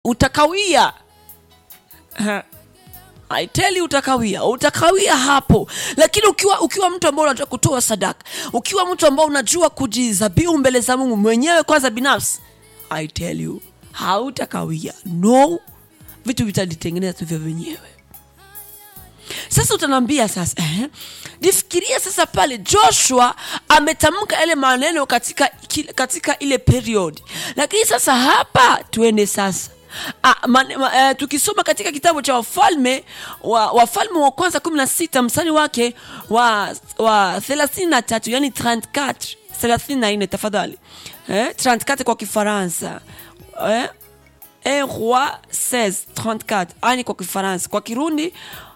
utakawia I tell you utakawia utakawia hapo lakini ukiwa ukiwa mtu ambao unajua kutoa sadaka ukiwa mtu ambao unajua kujizabihu mbele za mungu mwenyewe kwanza binafsi I tell you hautakawia no vitu vitajitengeneza tu vya wenyewe sasa utaniambia sasa eh, nifikiria sasa pale joshua ametamka yale maneno katika, kile- katika ile period lakini sasa hapa tuende sasa Ah, man, ma, eh, tukisoma katika kitabu cha wafalme wa, wafalme wa kwanza 16 mstari wake wa, wa 33 yani 34 34 tafadhali eh, 34 kwa kifaransa eh, un roi 16 34 ani kwa kifaransa kwa kirundi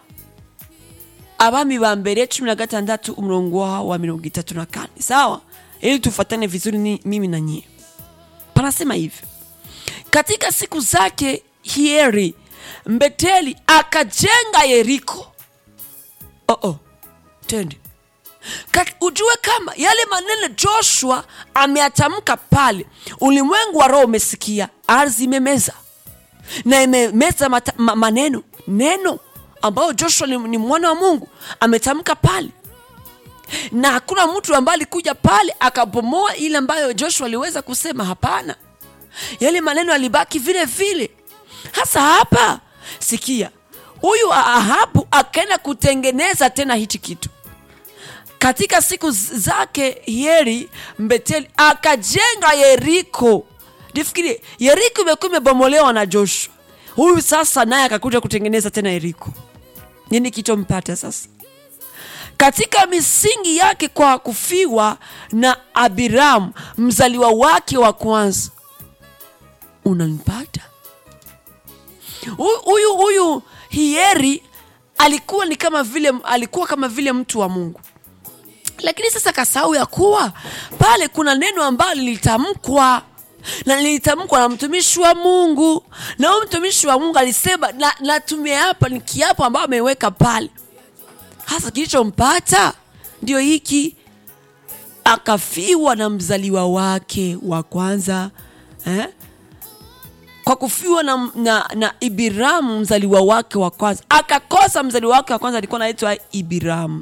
abami ba mbere cumi na gatandatu umurongo waho wa mirongo itatu na kane sawa ili tufatane vizuri ni, mimi na nyie panasema hivi katika siku zake hieri mbeteli akajenga yeriko oh -oh. tende Kat- ujue kama yale maneno joshua ameyatamka pale ulimwengu wa roho umesikia ardhi imemeza na imemeza mata- ma, maneno neno ambayo joshua ni, ni mwana wa mungu ametamka pale na hakuna mtu ambaye alikuja pale akabomoa ile ambayo joshua aliweza kusema hapana yale maneno alibaki vile vile hasa hapa sikia huyu ahabu akaenda kutengeneza tena hichi kitu katika siku z- zake yeri mbeteli akajenga yeriko nifikirie yeriko imekuwa imebomolewa na joshua huyu sasa naye akakuja kutengeneza tena yeriko nini kichompata sasa katika misingi yake kwa kufiwa na abiramu mzaliwa wake wa kwanza unanipata Huyu- huyu huyu hieri alikuwa ni kama vile alikuwa kama vile mtu wa mungu lakini sasa kasahau ya kuwa pale kuna neno ambalo lilitamkwa na lilitamkwa na mtumishi wa mungu na huyu mtumishi wa mungu alisema na, na tumeapa ni kiapo ambayo ameweka pale hasa kilichompata ndio hiki akafiwa na mzaliwa wake wa kwanza eh? kwa kufiwa na, na, na ibiramu mzaliwa wake wa kwanza akakosa mzaliwa wake wa kwanza alikuwa anaitwa ibiramu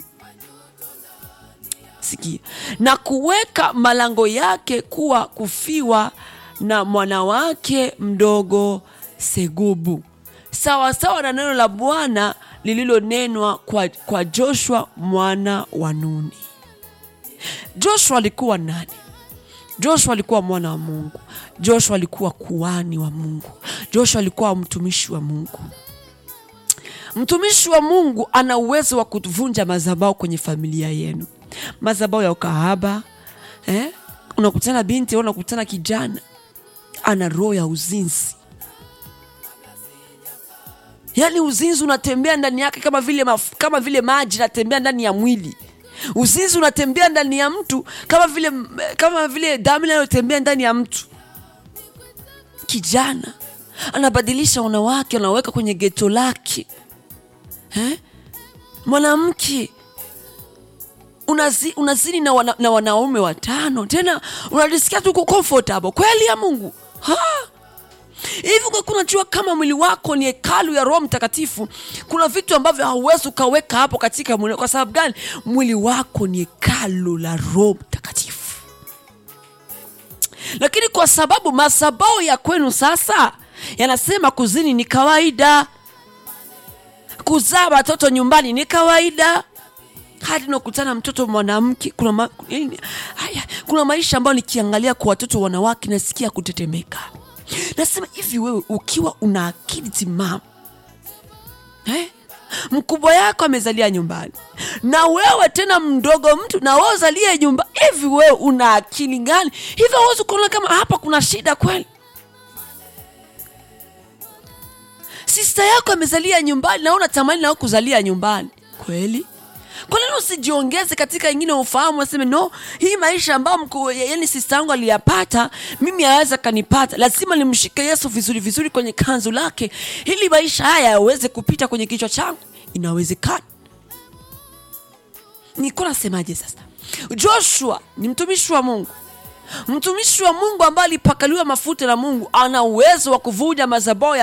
sikia na kuweka malango yake kuwa kufiwa na mwanawake mdogo segubu sawa sawa na neno la bwana lililonenwa kwa, kwa joshua mwana wa nuni joshua alikuwa nani joshua alikuwa mwana wa mungu joshua alikuwa kuani wa mungu joshua alikuwa mtumishi wa mungu mtumishi wa mungu ana uwezo wa kuvunja mazabao kwenye familia yenu mazabao ya ukahaba eh? unakutana binti au unakutana kijana ana roho ya uzinzi yaani uzinzi unatembea ndani yake kama vile, maf, kama vile maji natembea ndani ya mwili uzinzi unatembea ndani ya mtu kama vile kama vile damu inayotembea ndani ya mtu kijana anabadilisha wanawake anaweka kwenye geto lake eh? mwanamke unazi, unazini na, wana, na wanaume watano tena unajisikia tu uko comfortable kweli ya mungu ha? hivi kwa kunajua kama mwili wako ni hekalu ya roho mtakatifu kuna vitu ambavyo hauwezi ukaweka hapo katika mwili kwa sababu gani mwili wako ni hekalu la roho mtakatifu lakini kwa sababu masabao ya kwenu sasa yanasema kuzini ni kawaida kuzaa watoto nyumbani ni kawaida hadi nakutana mtoto mwanamke kuna, ma, yaani, haya, kuna maisha ambayo nikiangalia kwa watoto wanawake nasikia kutetemeka nasema hivi wewe ukiwa una akili timamu eh? mkubwa yako amezalia nyumbani na wewe tena mdogo mtu na wewe uzalie nyumba hivi wewe una akili gani hivyo huwezi kuona kama hapa kuna shida kweli sista yako amezalia nyumbani na wewe unatamani na wewe kuzalia nyumbani kweli kwa nini usijiongeze katika ingine ufahamu aseme no hii maisha ambayo mku- yani sista yangu aliyapata mimi aweza kanipata lazima nimshike yesu vizuri vizuri kwenye kanzu lake ili maisha haya yaweze kupita kwenye kichwa changu inawezekana nikuwa nasemaje sasa joshua ni mtumishi wa mungu mtumishi wa mungu ambaye alipakaliwa mafuta na mungu ana uwezo wa kuvunja mazabao ya